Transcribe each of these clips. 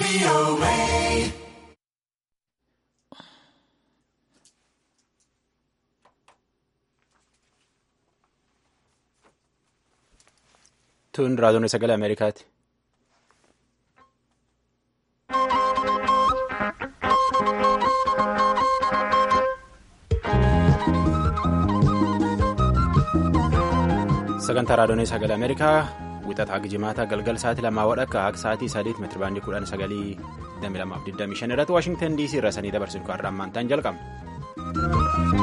Tun raadiyoon sagalee Ameerikaati. Sagantaa raadiyoon sagalee Ameerikaa wixataa jimaata galgal sa'aatii lamaa wadhakka akka sa'aatii sadiitti meetira baandii kudhan sagalii 2225 irratti Waashingtan DC irra sanii dabarsinu kan rammaantaan jalqabna.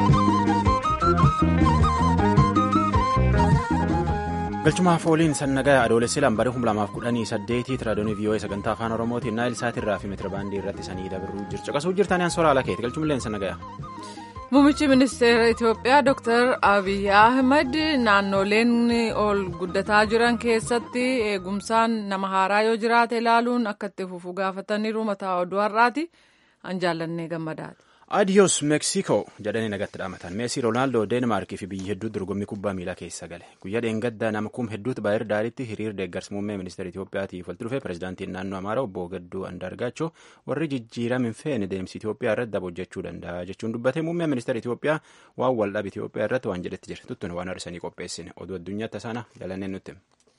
galchumaaf ooliin sannagaa adoolessi lambarii 2018 raadiyoon vii'oo'ee sagantaa afaan oromootiin naayil saatirraa fi meetira baandii irratti sanii dabaruu jirtu qasuu jirtanii ansooraa alakeeti galchumillee sannagaya. Muummichi ministeera Itoophiyaa Dr. Abiy Ahmed naannoleen ol guddataa jiran keessatti eegumsaan nama haaraa yoo jiraate ilaaluun akka itti fufu gaafataniiru mataa oduu har'aati. An jaallannee gammadaati. Adiyoos Meeksikoo jedhanii nagatti dhaamatan meesii Roonaaldoo Deenmaarkii fi biyya hedduutti dorgommii kubbaa miilaa keessa gale guyyaa dheengaddaa nama kum hedduutti baay'ee daariitti hiriir deeggarsa muummee ministeera Itoophiyaatiif walitti dhufee pirezidaantiin naannoo Amaaraa obbo Gadduu Andaargaachoo warri jijjiirama hin feene deemsi Itoophiyaa irratti daba hojjechuu danda'a jechuun dubbatee muummee ministeera Itoophiyaa waan waldhabe Itoophiyaa irratti waan jedhetti jira tuttuun waan har'isanii qopheessine oduu addunyaatti sana jalanneen nutti.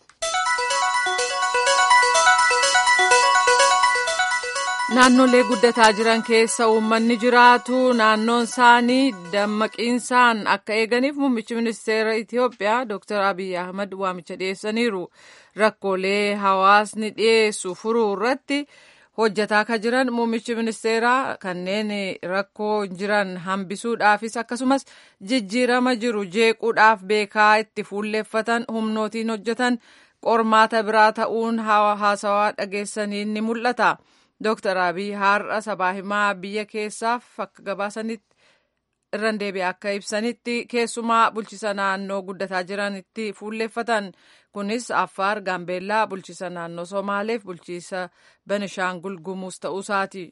Naannolee guddataa jiran keessa uummanni jiraatu naannoon isaanii dammaqiinsaan akka eeganiif muummichi ministeera Itoophiyaa Dr. Abiy Ahmed waamicha dhiyeessaniiru. Rakkoolee hawaasni dhiyeessu furuu irratti hojjataa kan jiran muummichi ministeeraa kanneen rakkoo jiran hambisuudhaafis akkasumas jijjiirama jiru jeequudhaaf beekaa itti fuulleeffatan humnootiin hojjetan qormaata biraa ta'uun haasawaa dhageessaniin ni mul'ata. Dooktar Abiy har'a sabaa himaa biyya keessaaf akka gabaasanitti irraan deebi'ee akka ibsanitti keessumaa bulchisa naannoo guddataa jiranitti fuulleeffatan kunis Affaar, Gaambeellaa, bulchisa naannoo Somaaleef bulchiisa Benishaangul Gumuuz ta'uusaati.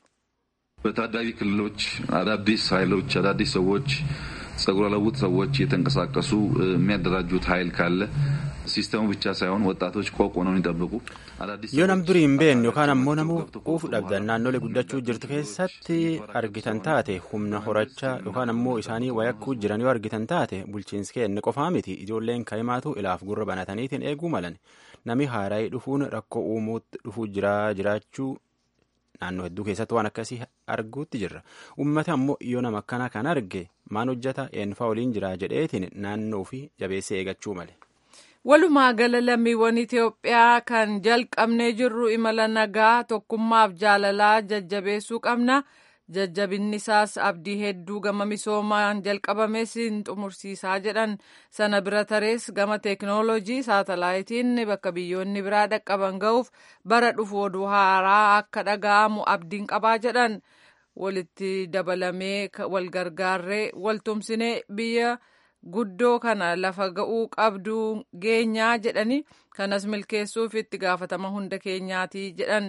በታዳጊ ክልሎች አዳዲስ ኃይሎች አዳዲስ ሰዎች ጸጉረ ልውጥ ሰዎች እየተንቀሳቀሱ የሚያደራጁት ኃይል ካለ ሲስተሙ ብቻ ሳይሆን ወጣቶች ቆቅ ሆነው ይጠብቁ። yoo nam durii hin beekne yookaan ammoo namuu quufu dhabdan naannolee guddachuu jirtu keessatti argitan taate humna horachaa yookaan ammoo isaanii wayakkuu jiran yoo argitan taate bulchiinsi kenne qofaa miti ijoolleen kaa'imaatu ilaaf gurra banataniitiin eeguu malan nami haaraayii dhufuun rakkoo uumuutti dhufuu jiraachuu naannoo hedduu keessatti waan akkasii arguutti jirra uummata ammoo yoo nama akkana kan arge maan hojjeta eenyufaa waliin jira jedheetiin naannoo fi jabeessee eegachuu male. Walumaa gala lammiiwwan Itoophiyaa kan jalqabnee jirru imala nagaa tokkummaaf jaalalaa jajjabeessuu qabna. Jajjabinni isaas abdii hedduu gama misoomaan jalqabames hin xumursiisaa jedhan sana bira tarees gama teekinooloojii saatalaayitiin bakka biyyoonni biraa dhaqqaban ga'uuf bara dhufu oduu haaraa akka dhaga'amu abdiin qabaa jedhan walitti dabalamee wal gargaarree waltumsinee biyya. guddoo kana lafa ga'uu qabdu geenyaa jedhani kanas milkeessuuf itti gaafatama hunda keenyaati jedhan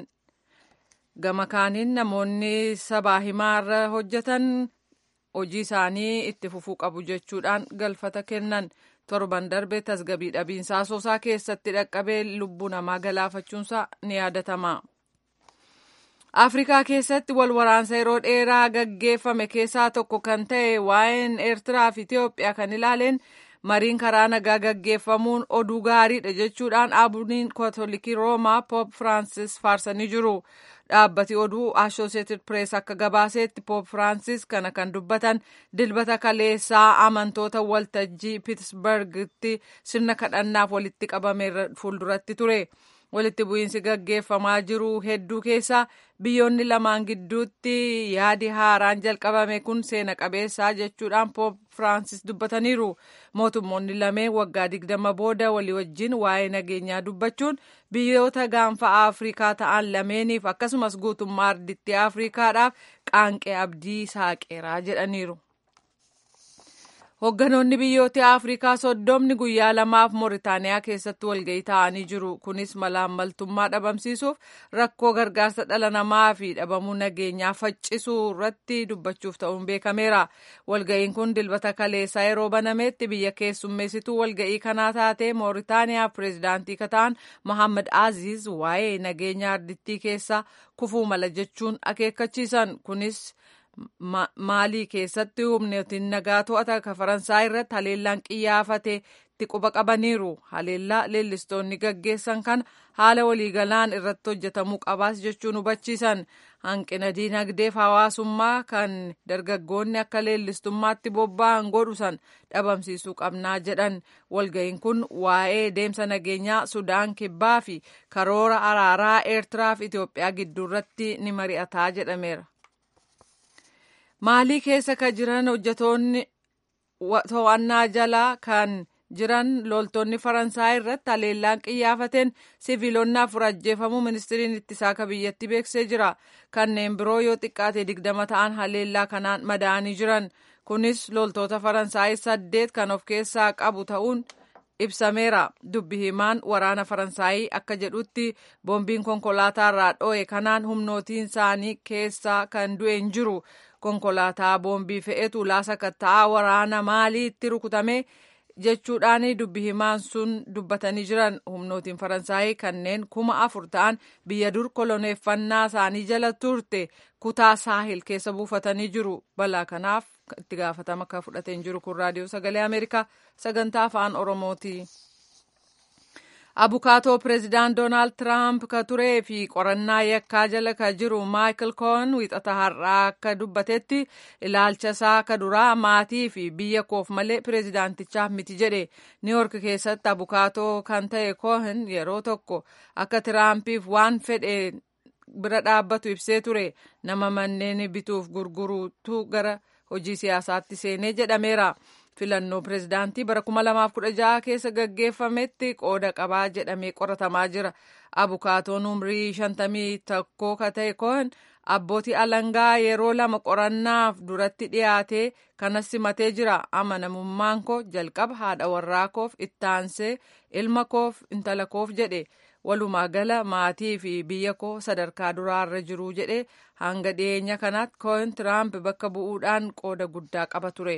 gama kaaniin namoonni sabaa himaarra hojjetan hojii isaanii itti fufuu qabu jechuudhaan galfata kennan torban darbe tasgabii dhabiinsaa soosaa keessatti dhaqqabee lubbuu namaa galaafachuunsaa ni yaadatama. afrikaa keessatti wal waraansa yeroo dheeraa gaggeeffame keessaa tokko kan ta'e waa'een eertiraa fi itiyoophiyaa kan ilaaleen mariin karaa nagaa gaggeeffamuun oduu gaariidha jechuudhaan abuniin kaatolikii roomaa poop firaansis faarsanii jiru dhaabbati oduu associated press akka gabaaseetti poop firaansis kana kan dubbatan dilbata kaleessaa amantoota waltajjii piitsbergitti sirna kadhannaaf walitti qabame fuulduratti ture. walitti bu'iinsi gaggeeffamaa jiru hedduu keessa biyyoonni lamaan gidduutti yaadi haaraan jalqabame kun seena qabeessaa jechuudhaan poop firaansis dubbataniiru mootummoonni lameen waggaa digdama booda walii wajjin waa'ee nageenyaa dubbachuun biyyoota gaanfa afrikaa ta'an lameeniif akkasumas guutummaa ardittii afrikaadhaaf qaanqee abdii saaqeeraa jedhaniiru. Hoogganoonni biyyoota Afrikaa soddomni guyyaa lamaaf Mooritaaniyaa keessatti walga'ii taa'anii jiru. Kunis malaammaltummaa dhabamsiisuuf rakkoo gargaarsa dhala namaa fi dhabamuu nageenyaa faccisuu irratti dubbachuuf ta'uun beekameera. Walga'iin kun dilbata kaleessaa yeroo banametti biyya keessummeessituu walga'ii kanaa taate Mooritaaniyaa pireezidaantii kataan Mohaammed Aziz waa'ee nageenya ardittii keessaa kufuu mala jechuun akeekkachiisan. Kunis maalii keessatti humnootiin nagaa to'ata ka faransaay irratti haleellaan qiyyaafate itti quba qabaniiru haleellaa leellistoonni gaggeessan kan haala waliigalaan irratti hojjetamuu qabaas jechuun hubachiisan hanqina diinagdeef hawaasummaa kan dargaggoonni akka leellistummaatti bobba'an godhusan dhabamsiisuu qabnaa jedhan walga'iin kun waa'ee deemsa nageenyaa sudaan kibbaa fi karoora araaraa eertiraa fi itiyoophiyaa gidduurratti ni mari'ataa jedhameera. maalii keessa ka jiran hojjetoonni to'annaa jalaa kan jiran loltoonni faransaay irratti haleellaan qiyyaafateen siviilonni afur ajjeefamuu ministiriin ittisaa ka biyyatti beeksisee jira kanneen biroo yoo xiqqaate digdama ta'an haleellaa kanaan madaa'anii jiran kunis loltoota faransaay saddeet kan of keessaa qabu ta'uun ibsameera dubbi himaan waraana faransaayii akka jedhutti boombiin konkolaataa irraa dho'e kanaan humnootiin isaanii keessaa kan du'e hin jiru konkolaataa boombii fe'etu laasa katta'aa waraana maaliitti rukutame jechuudhaan dubbi himaan sun dubbatanii jiran humnootiin faransaayii kanneen kuma afur ta'an biyya dur koloneeffannaa isaanii jala turte kutaa saahil keessa buufatanii jiru balaa kanaaf itti gaafatama akka fudhateen jiru kun raadiyoo sagalee ameerikaa sagantaa afaan oromooti. abukaatoo pireezidaant doonaald tiraamp ka turee fi qorannaa yakkaa jala ka jiru maayikil koon wiixata har'aa akka dubbatetti ilaalcha isaa ka duraa maatii fi biyya koof malee pireezidaantichaaf miti jedhe niiwork keessatti abukaatoo kan ta'e koohin yeroo tokko akka tiraampiif waan fedhe bira dhaabbatu ibsee ture nama manneen bituuf gurguruutu gara hojii siyaasaatti seenee jedhameera. filannoo pireezidaantii bara 2016 keessa gaggeeffametti qooda qabaa jedhamee qoratamaa jira abukaatoon umrii 51 ka ta'e koon abbootii alangaa yeroo lama qorannaaf duratti dhiyaate kanas simatee jira amanamummaan koo jalqaba haadha warraa koof ittaansee ilma koof intala koof jedhe walumaa gala maatii fi biyya koo sadarkaa duraarra jiru jedhe hanga dhiyeenya kanaatti koon tiraamp bakka bu'uudhaan qooda guddaa qaba ture.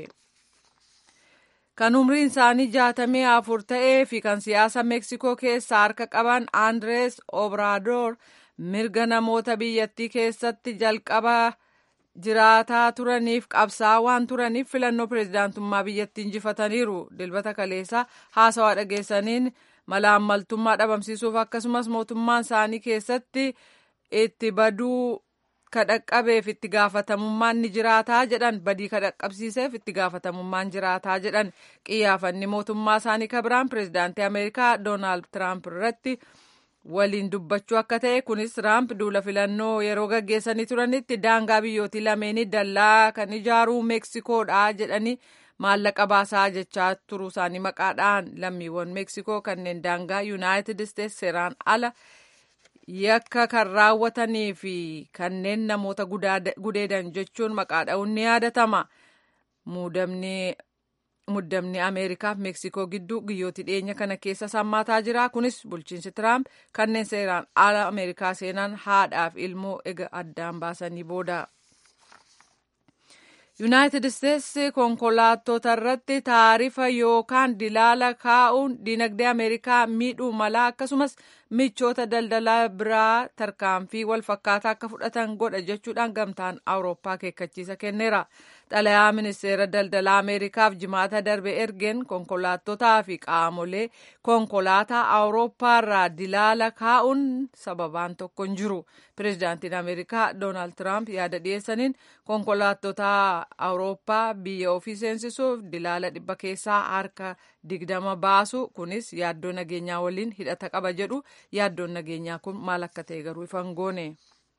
kan umriin isaanii jaatamii afur ta'ee fi kan siyaasa meeksikoo keessaa harka qaban andres obrador mirga namoota biyyattii keessatti jalqaba jiraataa turaniif qabsaa waan turaniif filannoo pireezidaantummaa biyyattii injifataniiru dilbata kaleessaa haasawaa dhageessaniin malaammaltummaa dhabamsiisuuf akkasumas mootummaan isaanii keessatti itti baduu kadhaqqabeef itti gaafatamummaan ni jiraataa jedhan badii kadhaqqabsiiseef itti gaafatamummaan jiraataa jedhan qiyyaafanni mootummaa isaanii kabiraan pireezidaantii ameerikaa doonaald tiraamp irratti waliin dubbachuu akka ta'e kunis tiraamp duula filannoo yeroo gaggeessanii turanitti daangaa biyyootii lameenii dallaa kan ijaaruu meeksikoodha jedhanii maallaqa baasaa jechaa turuu isaanii maqaadhaan lammiiwwan meeksikoo kanneen daangaa yuunaayitid isteetsi seeraan ala yakka kan raawwatanii fi kanneen namoota gudeedan jechuun maqaa dha'uun ni yaadatama. Muddamni Ameerikaaf Meeksikoo gidduu guyyoota dhiyeenya kana keessa sammaataa jira. Kunis bulchiinsi Tiraamp kanneen seeraan ala Ameerikaa seenan haadhaaf ilmoo ega addaan baasanii booda. Yuunaayitid Isteetsi konkolaattota irratti taarifa yookaan dilaala kaa'uun dinagdee Ameerikaa miidhuu mala akkasumas michoota daldalaa biraa tarkaanfii wal fakkaataa akka fudhatan godha jechuudhaan gamtaan Awurooppaa akeekkachiisa kenneera. Xalayaa ministeera daldalaa Ameerikaaf jimaata darbe ergeen konkolaattotaa fi qaamolee konkolaataa Awurooppaa irraa dilaala kaa'uun sababaan tokko hin jiru. Pireezidaantiin Ameerikaa Doonaald Tiraamp yaada dhiyeessaniin konkolaattota Awurooppaa biyya ofii seensisuuf dilaala dhibba keessaa harka digdama baasu kunis yaaddoo nageenyaa waliin hidhata qaba jedhu yaaddoon nageenyaa kun maal akka ta'e garuu ifa hin goone.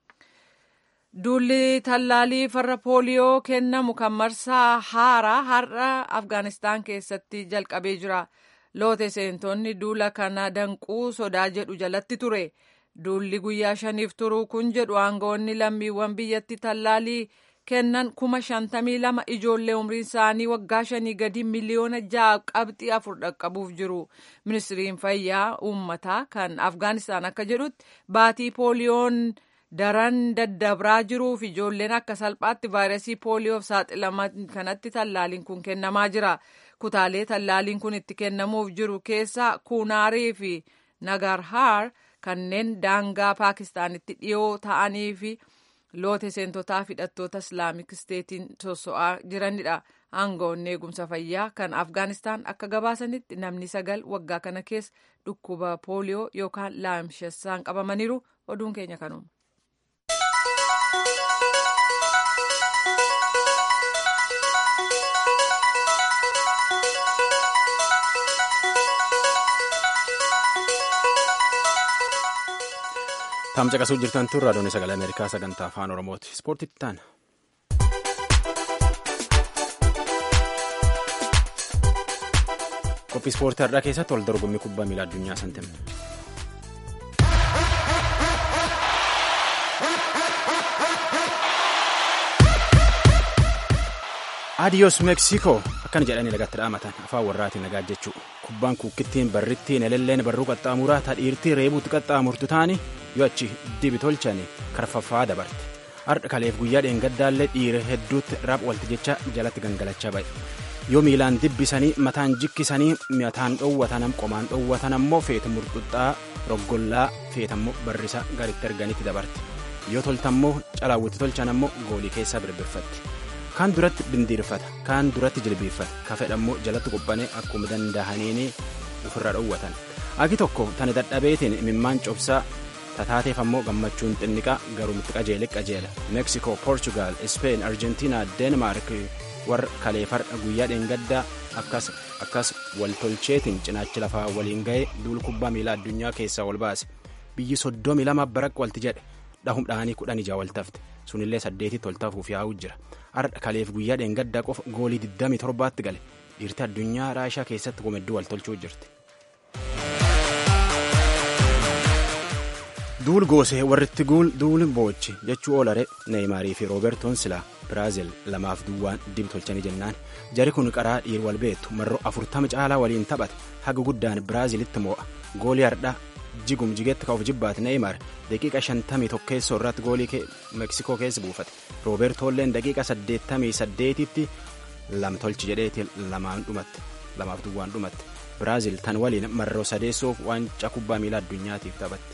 Duulli tallaalii farra pooliyoo kennamu kan marsaa haaraa har'a Afgaanistaan keessatti jalqabee jira. Loote seentonni duula kana danquu sodaa jedhu jalatti ture. Duulli guyyaa shaniif turuu kun jedhu aangawoonni lammiiwwan biyyatti tallaalii kennan kuma shantamii lama ijoollee umriin isaanii waggaa shanii gadi miliyoona ja'a qabxii afur dhaqqabuuf jiru ministiriin fayyaa uummataa kan afgaanistaan akka jedhutti baatii pooliyoon daran daddabraa jiruuf ijoolleen akka salphaatti vaayirasii pooliyoof saaxilaman kanatti tallaaliin kun kennamaa jira kutaalee tallaaliin kun itti kennamuuf jiru keessa kuunaarii fi nagarhaar kanneen daangaa paakistaanitti dhiyoo ta'anii fi loote seentotaa hidhattoota islaamik isteetiin sosso'aa jiranidha. aangoonni eegumsa fayyaa kan afgaanistaan akka gabaasanitti namni sagal waggaa kana keessa dhukkuba pooliyoo yookaan laamshessaan qabamaniiru oduun keenya kanuma. Taamsa qasuu jirtan tun raadiyoon sagalee Ameerikaa sagantaa afaan Oromooti. Ispoortiitti taana. Qophii ispoortii har'aa keessatti wal dorgommii kubbaa miilaa addunyaa santimne. Adiyoos Meeksikoo akkana jedhanii lagatti dhaamatan afaan warraatiin nagaa jechuu kubbaan kukkittiin barrittiin elelleen barruu qaxxaamuraa tadhiirtii reebuutti qaxxaamurtu taani yoo achi dibi tolchani karfaffaa dabarte har'a kaleef guyyaa dheengaddaallee dhiira hedduutti raap walti jecha jalatti gangalachaa ba'e yoo miilaan dibbisanii mataan jikkisanii mataan dhoowwatan qomaan dhoowwatan ammoo feeta murxuxxaa roggollaa feetammoo barrisa garitti arganitti dabarte yoo toltammoo calaawwitti tolchan ammoo goolii keessaa birbirfatti. kaan duratti bindiirfata kaan duratti jilbiiffata kafedhammoo jalatti quphanee akkuma dandahaniini ofirra dhoowwatan agi tokko tani dadhabeetiin imimmaan cobsaa tataateef ammoo gammachuun xinniqaa garuumitti qajeele qajeela meeksikoo poorchugaal ispeen arjentiinaa deenmaark warra kaleefardha guyyaa dheengaddaa akkas akkas waltolcheetiin cinaachi lafaa waliin ga'ee duul kubbaa miilaa addunyaa keessaa ol baase biyyi soddomi lama baraq walti jedhe dhahum dhahanii kudhan ijaa waltafte sunillee saddeetii toltafuuf yaa'uu jira har'a kaleef guyyaa dheengaddaa qofa goolii 27tti gale dhiirti addunyaa raashaa keessatti qomedduu wal tolchuu jirti. duul goosee warritti duul boochi jechuu oolare neeyimaarii fi roobertoon silaa biraazil lamaaf duwwaan dib tolchanii jennaan jari kun qaraa dhiir wal beektu marroo afurtama caalaa waliin taphate haga guddaan biraazilitti moo'a goolii hardhaa jigum jigetti ka'uuf jibbaate neeyimar daqiiqa shantamii tokkeessoo irratti goolii meeksikoo keessa buufate roobertoolleen daqiiqa saddeettamii saddeetitti lam tolchi jedheeti lamaan dhumatte lamaaf duwwaan dhumatte biraazil tan waliin marroo sadeessoof waancaa kubbaa miilaa addunyaatiif taphatte.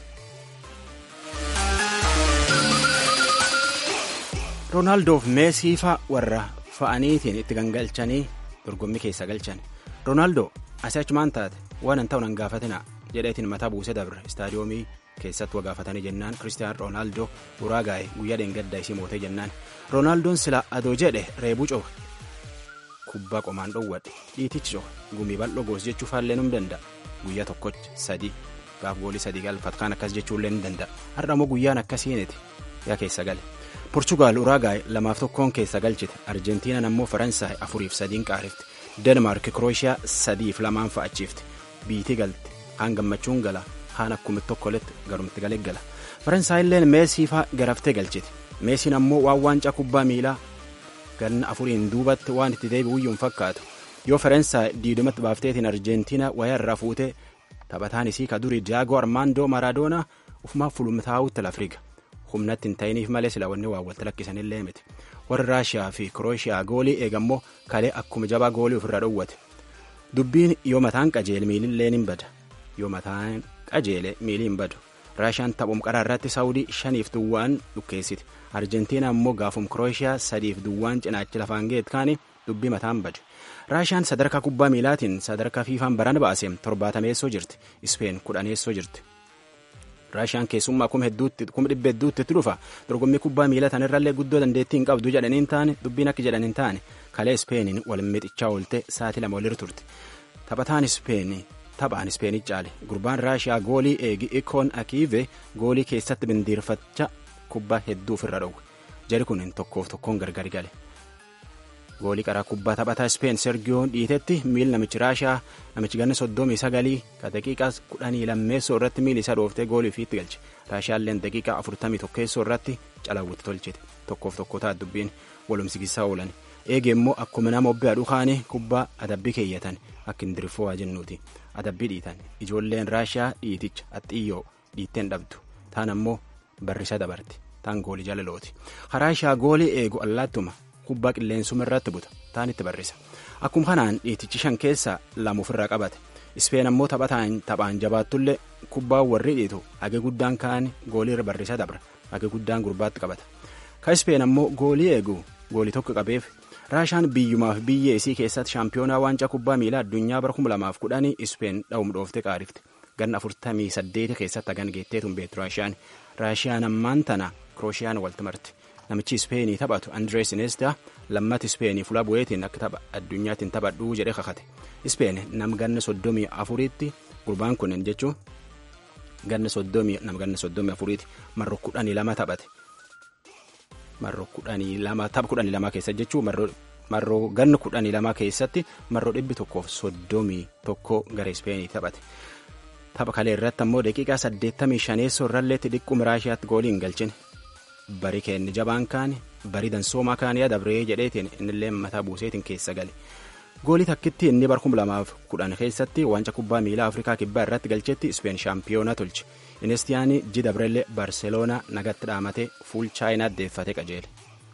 roonaaldoof meesii faa warra fa'aniitiin itti gangalchanii dorgommii keessa galchan roonaaldoo asii achumaan taate waan hin ta'u nan gaafatina jedheetiin mataa buusee dabre istaadiyoomii keessatti wagaafatanii jennaan kiristiyaan roonaaldoo uraagaa'e guyyaa dheengaddaa isii mootee jennaan roonaaldoon sila adoo jedhe reebuu coba kubbaa qomaan dhoowwadhe dhiitichi coba gumii bal'oo goos jechuu faallee num danda'a guyyaa tokkochi sadii gaaf goolii sadii galfat kaan akkas jechuullee ni danda'a har'a immoo guyyaan akkasiiniti yaa keessa gale porchugaal uraagaa'e lamaaf tokkoon keessa galchite arjentiinaan ammoo faransaay afuriif sadiin qaarifte denmaark krooshiyaa sadiif lamaan fa'achiifte biitii galte haan gammachuun gala haan akkuma tokkoletti garumatti galee gala faransaayilleen meesii faa garaftee galchite meesiin ammoo waan waancaa kubbaa miilaa ganna afuriin duubatti waan itti deebi'uyyuun fakkaatu yoo faransaay diidumatti baafteetiin arjentiinaa wayaa irraa fuutee taphataan isii ka durii diyaagoo armaandoo maraadoonaa ufumaaf fulumtaa'utti lafriga humnatti hin ta'iniif malee sila wanni waa walitti lakkisanillee miti warri raashiyaa fi kirooshiyaa goolii eegammoo kalee akkuma jabaa goolii ofirra dhowwate dubbiin yoo mataan qajeele miilillee hin bada yoo mataan qajeele miilii hin badu raashiyaan taphum qaraa irratti saawudii shaniif duwwaan dhukkeessiti arjentiinaa immoo gaafum kirooshiyaa sadiif duwwaan cinaachi lafaan geet kaani dubbii mataan badu raashiyaan sadarkaa kubbaa miilaatiin sadarkaa fiifaan baran baase torbaatameessoo jirti ispeen kudhaneessoo jirti raashiyaan keessummaa kuma hedduutti kuma dhibba hedduutti itti dhufa dorgommii kubbaa miilaa tanirrallee guddoo dandeettii hin qabdu jedhaniin taane dubbiin akka jedhaniin taane kalee ispeeniin wal mixichaa oolte sa'aatii lama walirra turte taphataan ispeenii taphaan ispeenii caale gurbaan raashiyaa goolii eegi ikoon akiive goolii keessatti bindiirfacha kubbaa hedduu ofirra dhowwe jari kun tokkoof tokkoon gargari gale goolii qaraa kubbaa taphataa Speen Sergiyoon dhiitetti miil namichi Raashaa namichi ganna soddomii sagalii ka daqiiqaa kudhanii lammeessoo irratti miil isaa dhooftee goolii ofiitti galche. Raashaalleen daqiiqaa afurtamii tokkeessoo irratti calawwitti tolchite. Tokkoof tokko ta'a dubbiin walumsigisaa oolan. Eege immoo akkuma nama obbii aduu kaanii kubbaa adabbii keeyyatan akka indirifoo haa jennuuti. Adabbii dhiitan. Ijoolleen Raashaa dhiiticha axxiyyoo dhiitteen dhabdu. Taan ammoo barrisa dabarti. Taan goolii jaalalooti. Raashaa goolii eegu allaattuma. kubbaa qilleensuma irratti buta taan itti barrisa akkuma kanaan dhiitichi shan keessaa lama ofirraa qabate ispeen ammoo taphataan taphaan jabaattullee kubbaa warri dhiitu hage guddaan kaan goolii irra barrisa dabra hage guddaan gurbaatti qabata ka ispeen ammoo goolii eegu goolii tokko qabeef raashaan biyyumaaf biyyee isii keessatti shaampiyoonaa waancaa kubbaa miilaa addunyaa bara 2010 ispeen dha'um dhooftee qaarifte ganna 48 keessatti hagan geetteetuun beektu raashaan raashiyaan ammaan tana kiroosiyaan walti marti. namichi ispeenii taphatu andrees iniesta lammata ispeenii fuula bu'eetiin akka tapha addunyaatiin taphadhuu jedhee kakate ispeen nam ganna soddomii afuriitti gurbaan kunneen jechuun ganna soddomii nam ganna soddomii afuriitti marro kudhanii lama taphate marro kudhanii lama tapha kudhanii lama keessa jechuun marro ganna kudhanii lama keessatti marro dhibbi tokkoof soddomii tokko gara ispeenii taphate. tapha kalee irratti ammoo daqiiqaa saddeettamii shaneessoo irralleetti dhiqquma raashiyaatti goolii hin galchine bari keenni jabaan kaani bari dansoomaa kaanii adabree jedheetiin innillee mataa buuseetiin keessa gale goolii takkitti inni bar kuma lamaaf kudhan keessatti wanca kubbaa miilaa afrikaa kibbaa irratti galchetti ispeen shaampiyoona tolche inistiyaanii ji dabrellee barseloonaa nagatti dhaamatee fuul chaayinaa deeffate qajeele.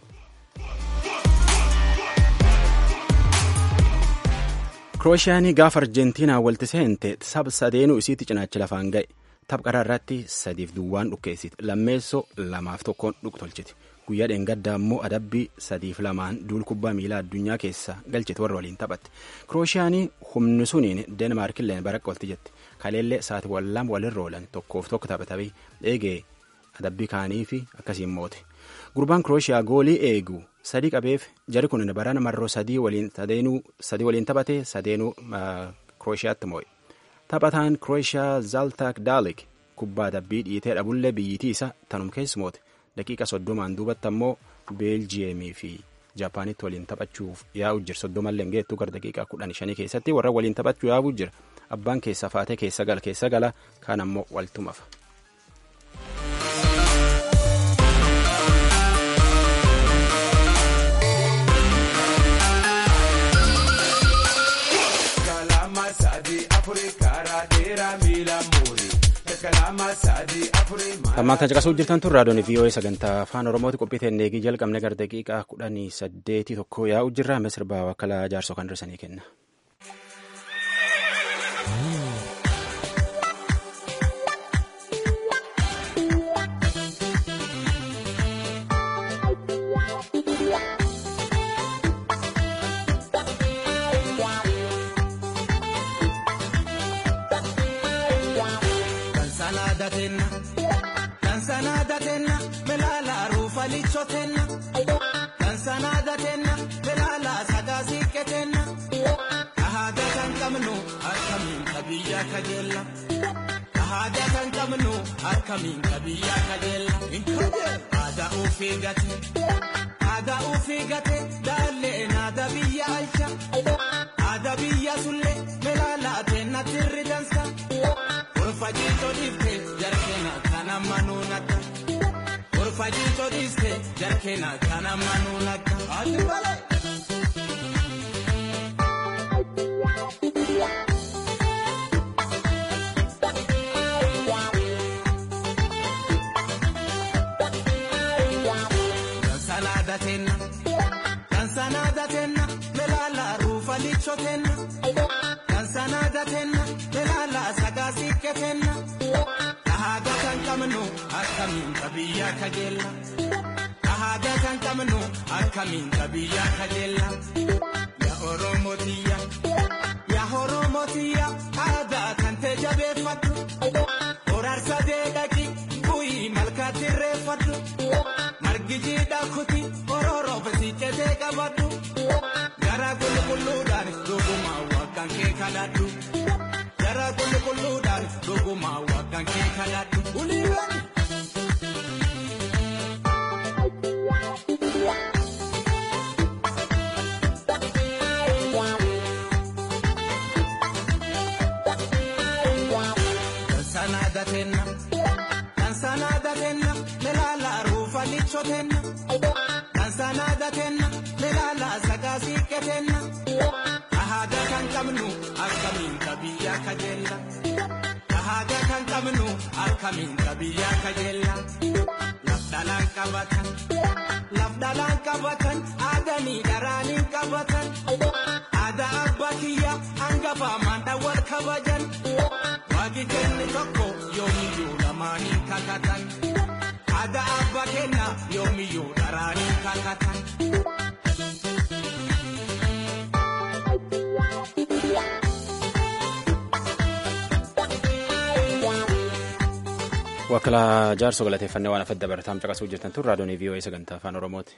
kirooshiyaanii gaafa arjentiinaa walti seente saba sadeenuu isiitti cinaacha lafaan ga'e tapha qaraa irratti sadiif duwwaan dhukkeessiti lammeessoo lamaaf tokkoon dhuktolchiti guyyaa dheengaddaa immoo adabbii sadiif lamaan duul kubbaa miilaa addunyaa keessa galchite warra waliin taphatte kirooshiyaanii humni suniin deenmaarkilleen baraqqa walti jette kaleellee saatiiwwan lama walirra oolan tokkoof tokko taphatame eegee adabbii kaanii fi akkasiin moote gurbaan kirooshiyaa goolii eegu sadii qabeef jari kun barana marroo sadii waliin sadii waliin taphate sadeenuu kirooshiyaatti moo'e. taphataan kirooshiyaa zaaltaak daalik kubbaa adabbii dhiitee dhabullee biyyitii isa tanum keessumoote daqiiqa soddomaan duubatti ammoo beeljiyeemii fi jaapaanitti waliin taphachuuf yaa'u jira soddomallee hin geettu gara daqiiqaa kudhan shanii keessatti warra waliin taphachuu yaa'u jira abbaan keessa faatee keessa gala keessa gala kaan ammoo waltumafa. Ammaan kan caqasuu jirtan tun raadiyoon VOA sagantaa afaan Oromooti qophii teennee eegii jalqabne gara daqiiqaa kudhanii saddeetii tokko yaa'u jirra amma sirbaa wakkalaa jaarsoo kan dursanii kenna. Kansanaadatenna melaala ruufalichotenna kansanaadatenna melaala sagaasiqqetenna kahaada kan qabnu akkamiin kabiyyaa kajeella kahaada kan qabnu akkamiin kabiyyaa kajeella aadaa ofii gate aadaa ofii gate daallee naada biyya alcha aadaa biyya sullee melaala tenna tirri dansa orfajiito dhiifte jarkeena kana manuunakka orfajiito dhiifte jarkeena kana manuunakka addi malee. Kansanaadatenna kansanaadatenna melaala ruufalichotenna kansanaadatenna melaala sagaasiqqetenna kahaada kan qabnu akkamiin kabiyyaa kajeella kahaada kan qabnu akkamiin kabiyyaa kajeella yaa oromotiyya yaa oromotiyya aadaa kan ta'e jabeeffadhu horaarsa deedhaqi bu'ii malkaatti irreeffadhu margi jiidhaa kuti ororoof siccetee qabadhu gara qulqulluudhaan dhugumaa waggaan kee kadhadhu gara qulqulluudhaan dhugumaa waggaan kee kadhadhu uliiwwan. kajeella. Haga kan qabnu akkamiin qabiyyaa kajeella. Lafdhalaan qabatan. Lafdhalaan qabatan aadanii dharaanii qabatan. Aadaa abbaa kiyya hangafa maandha wal kabajan. Waaqni kenne tokko yoomiyyuu lamaanii kakatan. Aadaa abbaa kenna yoomiyyuu dharaanii kakatan. Wakkilaa jaarsoo galateeffannee waan afadda barataan caqasuu jirtan tun raadiyoon VOA sagantaa afaan Oromooti.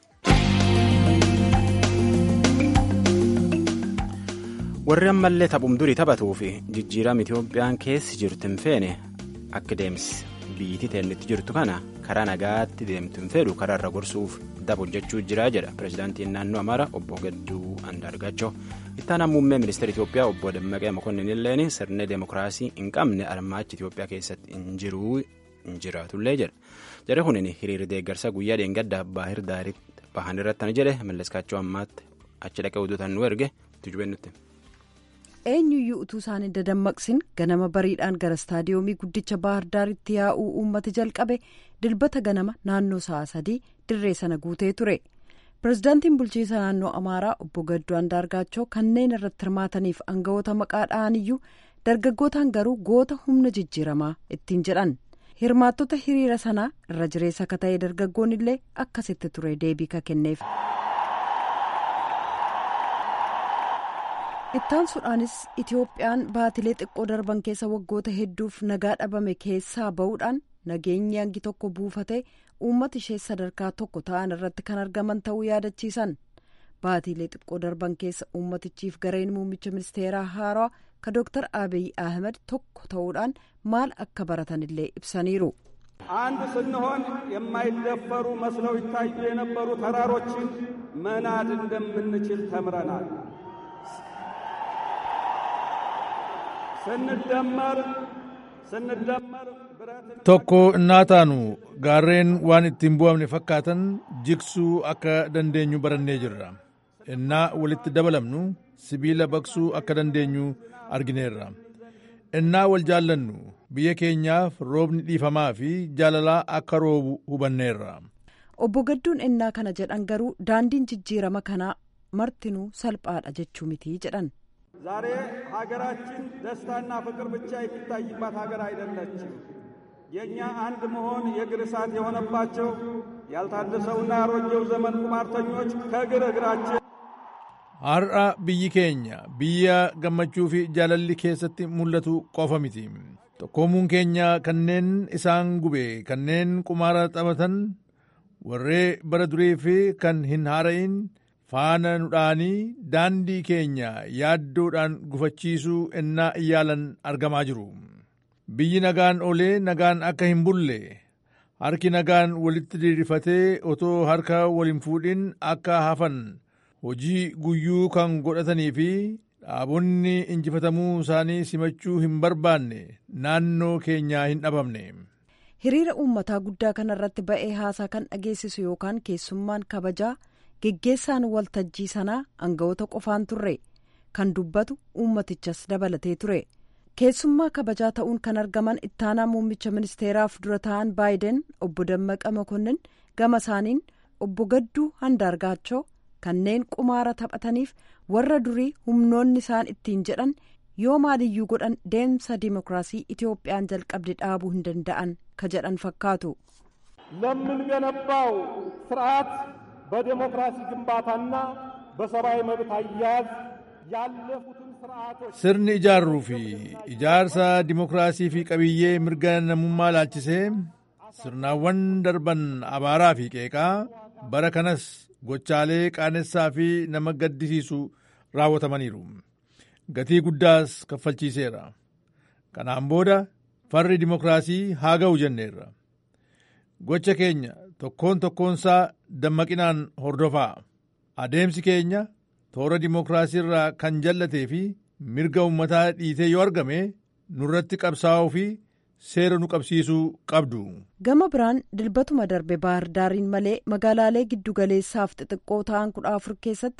Warri ammallee taphum durii taphatuu fi jijjiirama Itoophiyaan keessi jirtu hin feene akka deemsi biyyittii teellitti jirtu kana karaa nagaatti deemtu hin fedhu karaa irra gorsuuf dab hojjechuu jira jedha pirezidaantiin naannoo Amaaraa obbo Gadduu Andaargaachoo. Ittaanaan muummee ministeera Itoophiyaa obbo Dammaqee Mokonnin illeen sirna deemokiraasii hin qabne armaachi Itoophiyaa keessatti hin jiru hin jiraatullee jedha. Jara kunin hiriirri deeggarsa guyyaa dheengaddaa baahir daariitti bahan irratti jedhe malleskaachoo ammaatti achi dhaqee utuutan nu erge tujubeen nutti. eenyuyyuu utuu isaan hin dadammaqsin ganama bariidhaan gara istaadiyoomii guddicha baahar daaritti yaa'uu uummati jalqabe dilbata ganama naannoo sa'a sadii dirree sana guutee ture pirezidaantiin bulchiisa naannoo amaaraa obbo gadduu andaargaachoo kanneen irratti hirmaataniif aangawoota maqaa dha'aniyyuu dargaggootaan garuu goota humna jijjiiramaa ittiin jedhan hirmaattota hiriira sanaa irra jireessa akka ta'e dargaggoon illee akkasitti ture deebii ka kenneef. ittaansuudhaanis itiyoophiyaan baatilee xiqqoo darban keessa waggoota hedduuf nagaa dhabame keessaa ba'uudhaan nageenyi hangi tokko buufatee uummata ishee sadarkaa tokko ta'an irratti kan argaman ta'uu yaadachiisan baatilee xiqqoo darban keessa uummatichiif gareen muummicha ministeeraa haaraa ka dooktar abiy ahmed tokko ta'uudhaan maal akka baratanillee ibsaniiru. አንድ ስንሆን የማይደፈሩ መስለው ይታዩ የነበሩ ተራሮችን መናድ እንደምንችል ተምረናል። ስንደመር ስንደመር tokko innaa taanu gaarreen waan ittiin bu'amne fakkaatan jigsuu akka dandeenyu barannee jirra innaa walitti dabalamnu sibiila baqsuu akka dandeenyu argineerra innaa wal jaallannu biyya keenyaaf roobni dhiifamaa fi jaalalaa akka roobu hubanneerra. obbo gadduun innaa kana jedhan garuu daandiin jijjiirama kanaa martinuu salphaadha jechuu mitii jedhan. ዛሬ ሀገራችን ደስታና ፍቅር ብቻ የሚታይባት ሀገር አይደለችም። የእኛ አንድ መሆን የእግር እሳት የሆነባቸው ያልታደሰውና ያሮጌው ዘመን ቁማርተኞች ከእግር እግራችን har'a biyyi keenya biyya gammachuu fi jaalalli keessatti mul'atu qofa miti tokkoomuun keenya kanneen isaan gube kanneen qumaara taphatan warree bara durii fi kan hin haara'in faana nudhaanii daandii keenya yaaddoodhaan gufachiisuu ennaa iyyaalan argamaa jiru biyyi nagaan olee nagaan akka hin bulle harki nagaan walitti diriirfatee otoo harka wal hin fuudhin akka hafan hojii guyyuu kan godhatanii fi dhaabonni injifatamuu isaanii simachuu hin barbaanne naannoo keenyaa hin dhabamne. hiriira uummataa guddaa kana irratti ba'ee haasaa kan dhageessisu yookaan keessummaan kabajaa geggeessaan waltajjii sanaa aangawoota qofaan turre kan dubbatu uummatichas dabalatee ture keessummaa kabajaa ta'uun kan argaman ittaanaa muummicha ministeeraaf dura ta'an baayiden obbo Dammaqa Mokonnin gama isaaniin obbo Gadduu Handaargaachoo kanneen qumaara taphataniif warra durii humnoonni isaan ittiin jedhan yoo maaliyyuu godhan deemsa dimokiraasii Itiyoophiyaan jalqabde dhaabuu hin danda'an ka jedhan fakkaatu. ለምንገነባው ስርዓት በዴሞክራሲ ግንባታና በሰብአዊ መብት አያያዝ ያለፉትን ስርዓቶች sirni ijaarruu fi ijaarsa dimokiraasii fi qabiyyee mirga namummaa laalchisee sirnaawwan darban abaaraa fi qeeqaa bara kanas gochaalee qaanessaa fi nama gaddisiisu raawwatamaniiru gatii guddaas kaffalchiiseera kanaan booda farri dimokiraasii haa ga'u jenneerra gocha keenya tokkoon tokkoonsaa dammaqinaan hordofaa adeemsi keenya toora dimokiraasii irraa kan jallatee fi mirga ummataa dhiitee yoo argame nurratti qabsaa'uu fi seera nu qabsiisuu qabdu. gama biraan dilbatuma darbe baahir daariin malee magaalaalee giddugaleessaaf xixiqqoo ta'an kudha afur keessatti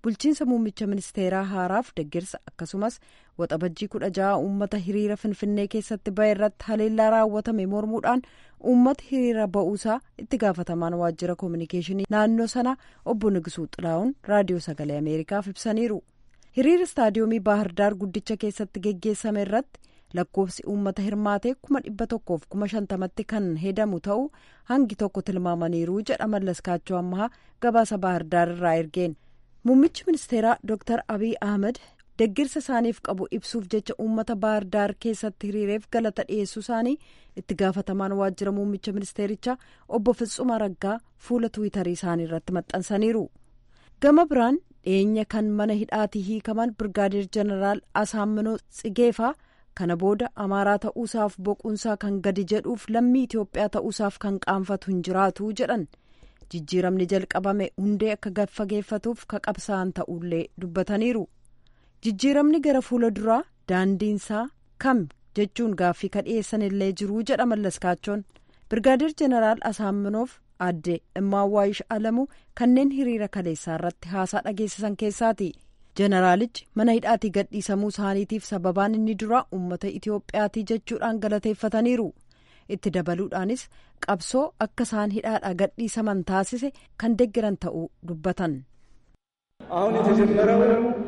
bulchiinsa muummicha ministeeraa haaraaf deeggarsa akkasumas waxabajjii kudha ja'a uummata hiriira finfinnee keessatti ba'e irratti haleellaa raawwatame mormuudhaan uummata hiriira ba'uusaa itti gaafatamaan waajjira koominikeeshinii naannoo sana obbo Nigisuu Xilaa'uun raadiyoo sagalee ameerikaaf ibsaniiru hiriira istaadiyoomii baahirdaar guddicha keessatti geggeessame irratti lakkoofsi uummata hirmaatee kuma dhibba tokkoof kuma shantamatti kan hedamu ta'uu hangi tokko tilmaamaniiru jedha mallaskaachoo ammaa gabaasa baahirdaar irraa ergeen muummichi ministeeraa dooktar abiy ahmed deggirsa isaaniif qabu ibsuuf jecha uummata baahirdaar keessatti hiriireef galata dhiyeessuu isaanii itti gaafatamaan waajjira muummicha ministeerichaa obbo Fitsuma Raggaa fuula tiwiitarii isaanii irratti maxxansaniiru gama biraan dhiyeenya kan mana hidhaatii hiikaman birgaadeer jeneraal asaamminoo tsigeefaa kana booda amaaraa ta'uusaaf boquunsaa kan gadi jedhuuf lammii itiyoophiyaa ta'uusaaf kan qaanfatu hin jiraatu jedhan jijjiiramni jalqabame hundee akka fageeffatuuf ka qabsaa'an ta'ullee dubbataniiru jijjiiramni gara fuula duraa daandiinsaa kam jechuun gaaffii ka dhiyeessan illee jiruu jedha mallaskaachoon birgaadeer jeneraal asaamminoof aadde immaawwaayish alamuu kanneen hiriira kaleessaa irratti haasaa dhageessisan keessaati. jeneraalichi mana hidhaatii gadhiisamuu isaaniitiif sababaan inni duraa uummata itiyoophiyaatii jechuudhaan galateeffataniiru itti dabaluudhaanis qabsoo akka isaan hidhaadhaa gadhiisaman taasise kan deggeran ta'uu dubbatan. አሁን የተጀመረው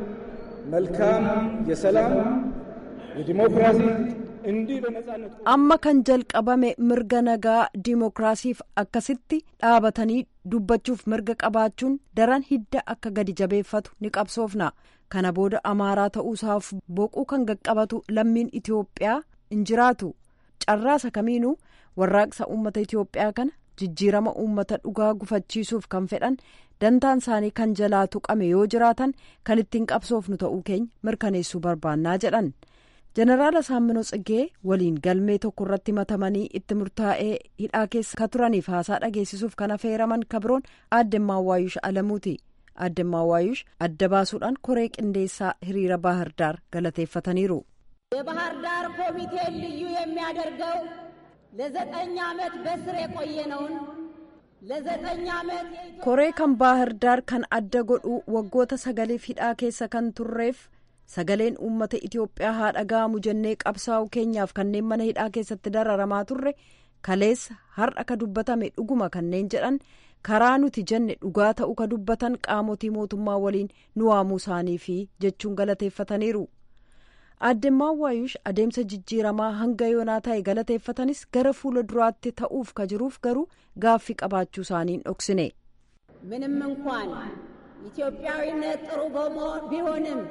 መልካም የሰላም የዲሞክራሲ እንዲህ በነጻነት amma kan jalqabame mirga nagaa diimokiraasiif akkasitti dhaabatanii dubbachuuf mirga qabaachuun daran hidda akka gadi jabeeffatu ni qabsoofna kana booda amaaraa ta'uusaaf boquu kan qaqqabatu lammiin itiyoophiyaa hin jiraatu carraasa kamiinuu warraaqsa uummata itiyoophiyaa kana jijjiirama uummata dhugaa gufachiisuuf kan fedhan dantaan isaanii kan jalaa tuqame yoo jiraatan kan ittiin qabsoofnu ta'uu keenya mirkaneessuu barbaannaa jedhan. jeneraal asaamminoo tsiggee waliin galmee tokko irratti matamanii itti murtaa'ee hidhaa keessa ka turaniif haasaa dhageessisuuf kan affeeraman kabroon addemmaa waayush alamuuti addemmaa waayush adda baasuudhaan koree qindeessaa hiriira baahirdaar galateeffataniiru. የባህር ዳር ኮሚቴን ልዩ የሚያደርገው ለዘጠኝ ዓመት በስር የቆየነውን ለዘጠኝ ዓመት koree kan baahirdaar kan adda godhu waggoota sagaliif hidhaa keessa kan turreef. sagaleen uummata itiyoophiyaa haa dhaga'amu jennee qabsaa'u keenyaaf kanneen mana hidhaa keessatti dararamaa turre kaleessa har'a ka dubbatame dhuguma kanneen jedhan karaa nuti jenne dhugaa ta'uu ka dubbatan qaamotii mootummaa waliin nu waamuu isaaniifi jechuun galateeffataniiru. addemmaan waayush adeemsa jijjiiramaa hanga yoonaa ta'e galateeffatanis gara fuula duraatti ta'uuf ka jiruuf garuu gaaffii qabaachuu isaaniin dhoksine. ምንም እንኳን ኢትዮጵያዊነት ጥሩ ቢሆንም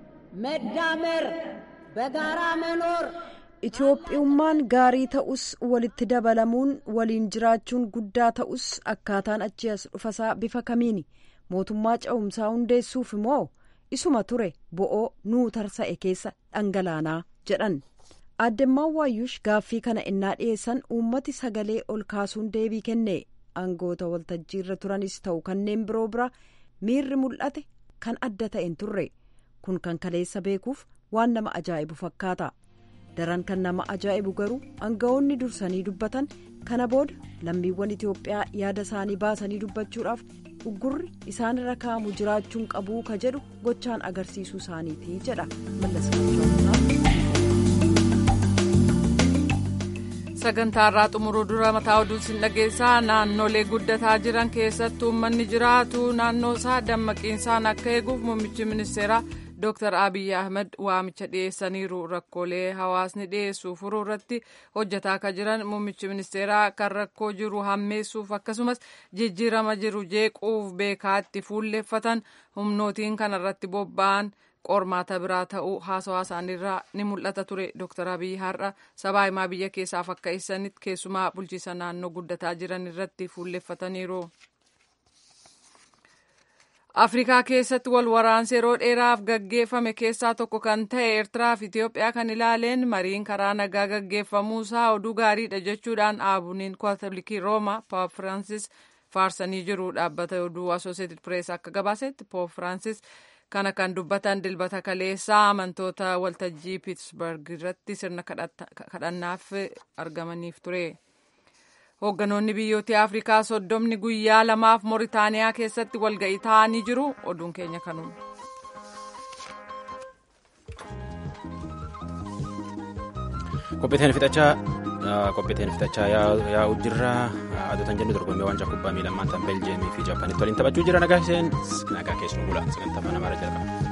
መዳመር በጋራ መኖር Itoophiyummaan gaarii ta'us walitti dabalamuun waliin jiraachuun guddaa ta'us akkaataan achi as dhufasaa bifa kamiini mootummaa cehumsaa hundeessuuf immoo isuma ture bo'oo nuu tarsa'e keessa dhangalaanaa jedhan addemmaan waayyuush gaaffii kana innaa dhiyeessan uummati sagalee ol kaasuun deebii kenne aangoota waltajjiirra turanis ta'u kanneen biroo bira miirri mul'ate kan adda ta'e hin turre. kun kan kaleessa beekuuf waan nama ajaa'ibu fakkaata daran kan nama ajaa'ibu garuu aangawoonni dursanii dubbatan kana booda lammiiwwan itiyoophiyaa yaada isaanii baasanii dubbachuudhaaf uggurri isaanirra kaa'amu jiraachuun qabuu ka jedhu gochaan agarsiisuu isaaniiti jedha sagantaarraa xumuruu dura mataa oduu sin dhageessaa naannolee guddataa jiran keessatti uummanni jiraatu naannoo isaa dammaqiinsaan akka eeguuf muummichi ministeeraa Dr. Abiy Ahmed waamicha dhiyeessaniiru rakkoolee hawaasni dhiyeessu furuu irratti hojjetaa akka jiran muummichi ministeeraa kan rakkoo jiru hammeessuuf akkasumas jijjiirama jiru jeequuf beekaatti fuulleeffatan humnootiin kanarratti bobba'an qormaata biraa ta'uu haasawaa isaaniirraa ni mul'ata ture Dr. Abiy har'a sabaa himaa biyya keessaaf akka ibsanitti keessumaa bulchiisa naannoo guddataa jiran irratti fuulleeffataniiru. afrikaa keessatti wal waraansa yeroo dheeraaf gaggeeffame keessaa tokko kan ta'e eertiraa fi itiyoophiyaa kan ilaaleen mariin karaa nagaa gaggeeffamuusaa oduu gaariidha jechuudhaan aabuniin kaatolikii roomaa poop firaansis faarsanii jiru dhaabbata oduu asooseetid pirees akka gabaasetti poop firaansis kana kan dubbatan dilbata kaleessaa amantoota waltajjii piitsberg irratti sirna kadhannaaf argamaniif ture. hoogganoonni biyyoota afrikaa soddomni guyyaa lamaaf mooritaaniyaa keessatti walga'ii taa'anii jiru oduun keenya kanuun. qophiiteen fixachaa qophiiteen fixachaa yaa'u jirra adoota jennu dorgommii waancaa kubbaa miilaa maantaan beeljeemii fi jaapaanitti waliin taphachuu jira nagaa keessan nagaa keessan gula sagantaa mana mara jalqaba.